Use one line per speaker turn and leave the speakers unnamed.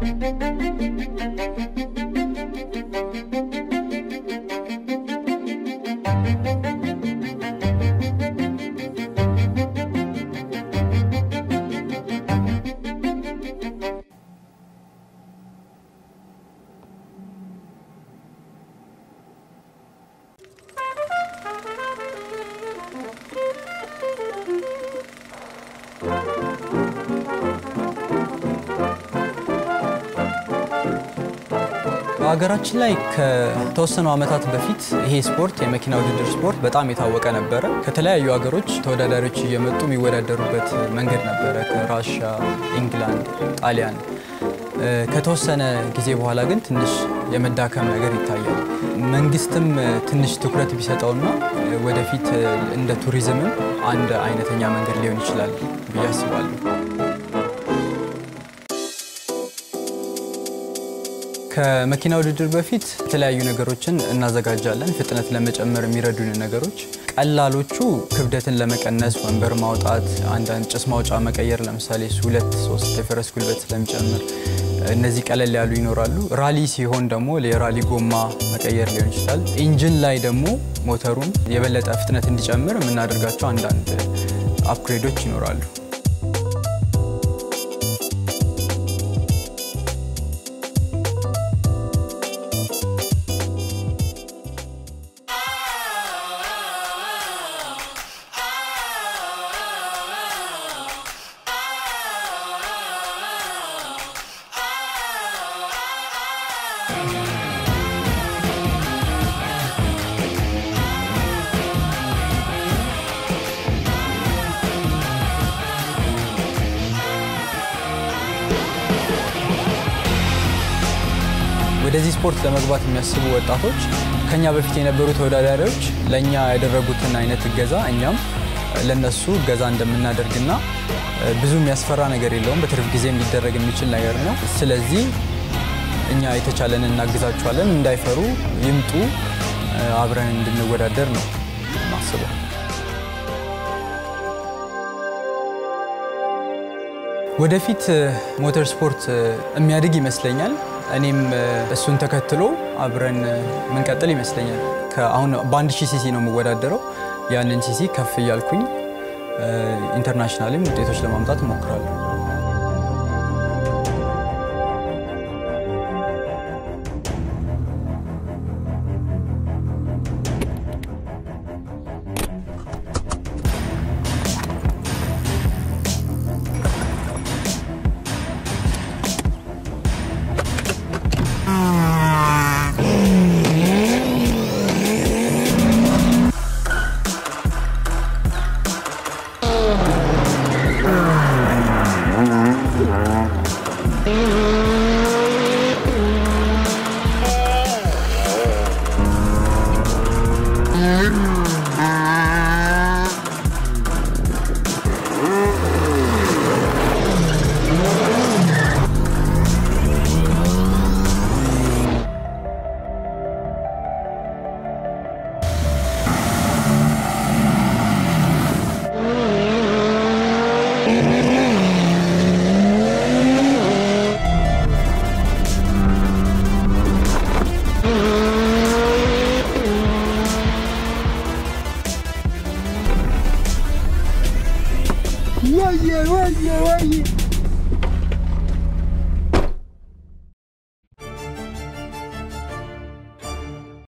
በሀገራችን ላይ ከተወሰኑ ዓመታት በፊት ይሄ ስፖርት የመኪና ውድድር ስፖርት በጣም የታወቀ ነበረ። ከተለያዩ ሀገሮች ተወዳዳሪዎች እየመጡ የሚወዳደሩበት መንገድ ነበረ፣ ከራሻ፣ ኢንግላንድ፣ ጣሊያን። ከተወሰነ ጊዜ በኋላ ግን ትንሽ የመዳከም ነገር ይታያል። መንግስትም ትንሽ ትኩረት ቢሰጠውና ወደፊት እንደ ቱሪዝምም አንድ አይነተኛ መንገድ ሊሆን ይችላል ብዬ አስባለሁ። ከመኪና ውድድር በፊት የተለያዩ ነገሮችን እናዘጋጃለን። ፍጥነት ለመጨመር የሚረዱን ነገሮች ቀላሎቹ ክብደትን ለመቀነስ ወንበር ማውጣት፣ አንዳንድ ጭስ ማውጫ መቀየር፣ ለምሳሌ እሱ ሁለት ሶስት የፈረስ ጉልበት ስለሚጨምር እነዚህ ቀለል ያሉ ይኖራሉ። ራሊ ሲሆን ደግሞ የራሊ ጎማ መቀየር ሊሆን ይችላል። ኢንጂን ላይ ደግሞ ሞተሩን የበለጠ ፍጥነት እንዲጨምር የምናደርጋቸው አንዳንድ አፕግሬዶች ይኖራሉ። ወደዚህ ስፖርት ለመግባት የሚያስቡ ወጣቶች ከኛ በፊት የነበሩ ተወዳዳሪዎች ለእኛ ያደረጉትን አይነት እገዛ እኛም ለነሱ እገዛ እንደምናደርግና ብዙ የሚያስፈራ ነገር የለውም። በትርፍ ጊዜ ሊደረግ የሚችል ነገር ነው። ስለዚህ እኛ የተቻለን እናግዛቸዋለን። እንዳይፈሩ ይምጡ፣ አብረን እንድንወዳደር ነው ማስበው። ወደፊት ሞተር ስፖርት የሚያድግ ይመስለኛል። እኔም እሱን ተከትሎ አብረን ምንቀጥል ይመስለኛል። አሁን በአንድ ሺህ ሲሲ ነው የምወዳደረው። ያንን ሲሲ ከፍ እያልኩኝ ኢንተርናሽናልም ውጤቶች ለማምጣት እሞክራለሁ።
Mm-hmm.